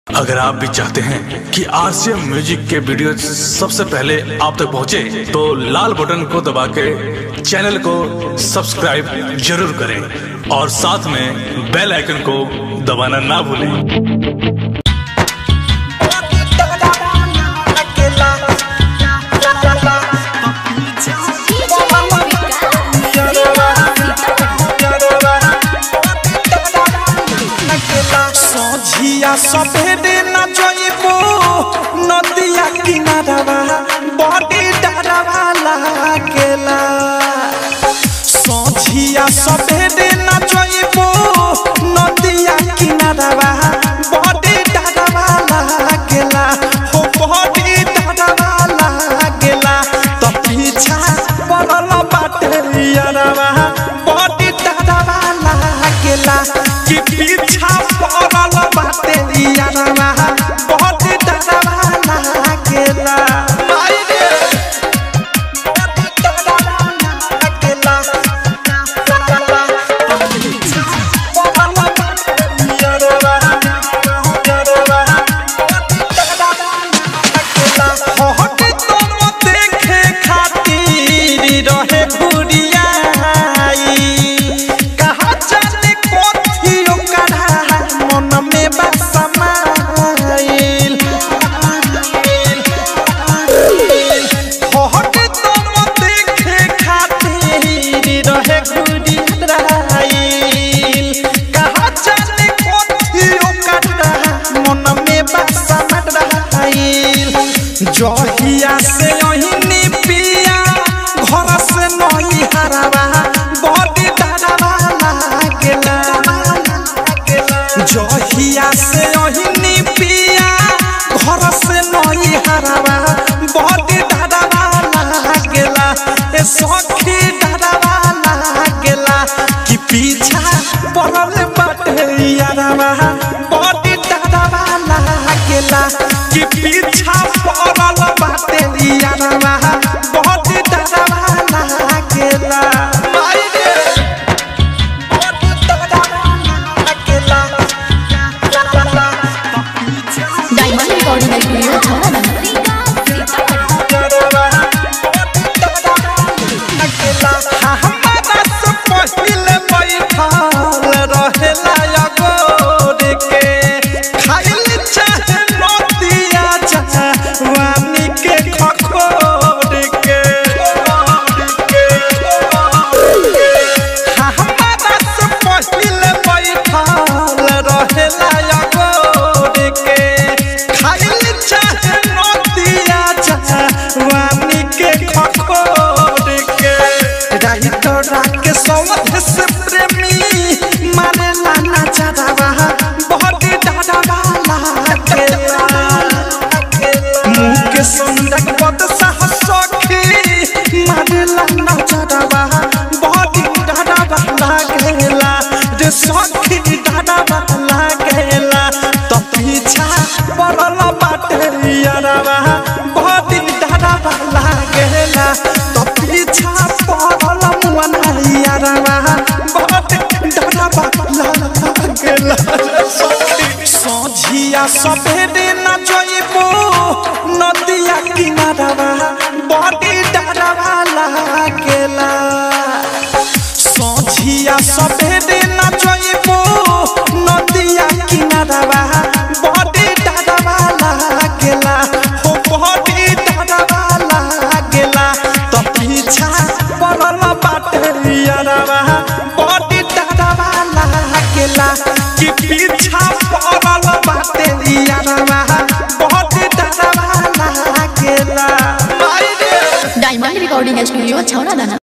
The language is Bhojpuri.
अगर आप भी चाहते हैं कि आरसीएम म्यूजिक के वीडियो सबसे पहले आप तक पहुंचे, तो लाल बटन को दबा के चैनल को सब्सक्राइब जरूर करें और साथ में बेल आइकन को दबाना ना भूलें सोझिया सफेदे न जइबो नदिया किनारवा बड़ी डरवा लागेला सोझिया सफेदे न जइबो नदिया किनारवा बड़ी डरवा लागेला हो बड़ी डरवा लागेला त पीछा पड़ल बाटे यारवा बड़ी डरवा लागेला कि पीछा पड़ल बाटे यारवा बड़ी डरवा लागेला माई रे बड़ी डरवा लागेला पड़ल बाटे यारवा यारवा हट तुम देखे खातिर रहे घुरियाई कहा जाने कथी ओकरा मन में बा समाइल हट तुम देखे खातिर रहे घुरियाई कहा जाने कथी ओकरा मन में बा समाइल जहिया से ओहिनी पिया घर से नही हरावा बड़ी डरवा लागेला जहिया से ओहिनी पिया घर से नही हरावा बड़ी डरवा लागेला ए सखी डरवा लागेला कि पीछा पड़ल बाटे यारवा बड़ी डरवा लागेला कि पीछा पड़ल बाटे यारवा बड़ी डरवा लागेला माई रे बड़ी डरवा लागेला डायमंड रिकॉर्डिंग स्टूडियो छाना वानी के खखोर के रही तो राके सौध से प्रेमी मारे लाना चढ़ावा बहुत डरावा लागेला मुँह के सुंदर पद साहस सखी मारे लाना चढ़ावा बहुत डरावा लागेला रे सखी डरावा लागेला तो पीछा पड़ल बाटे यारवा बहुत डरावा लागेला तो पीछा पड़ल मुअना यारवा बहुत डरावा लागेला सोझिया सफेदे न जइबो नदिया किनारवा बड़ी डरवा लागेला सोझिया सफेदे न जइबो नदिया किनारवा बड़ी डरवा लागेला हो बड़ी डरवा लागेला त पीछा पड़ल बाटे यारवा बड़ी डरवा लागेला कि पीछा पड़ल बाटे यारवा बड़ी डरवा लागेला माई रे डायमंड रिकॉर्डिंग स्टूडियो छाना